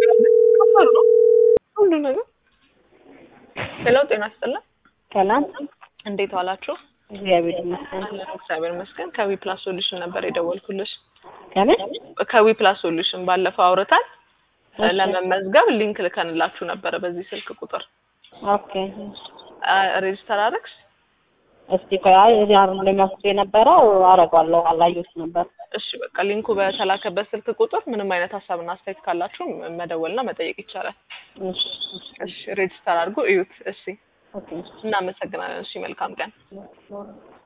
ከባድ ነው ሁሉ ነገር። ሄሎ ጤና ይስጥልን። ሰላም እንዴት ዋላችሁ? እግዚአብሔር ይመስገን። አለን እግዚአብሔር ይመስገን። ከዊ ፕላስ ሶሉሽን ነበር የደወልኩልሽ። ከምን ከዊ ፕላስ ሶሉሽን ባለፈው አውርታል እሺ። ለመመዝገብ ሊንክ ልከንላችሁ ነበረ በዚህ ስልክ ቁጥር ኦኬ ሬጅስተር አረግሽ? እስቲ ቆይ አይ እዚህ አሁን ለሚያስብ የነበረው አረጋለሁ አላየሁት ነበር። እሺ በቃ ሊንኩ በተላከበት ስልክ ቁጥር ምንም አይነት ሀሳብና አስተያየት ካላችሁ መደወልና መጠየቅ ይቻላል። እሺ እሺ ሬጅስተር አድርጎ እዩት። እሺ ኦኬ እናመሰግናለን። እሺ መልካም ቀን። እሺ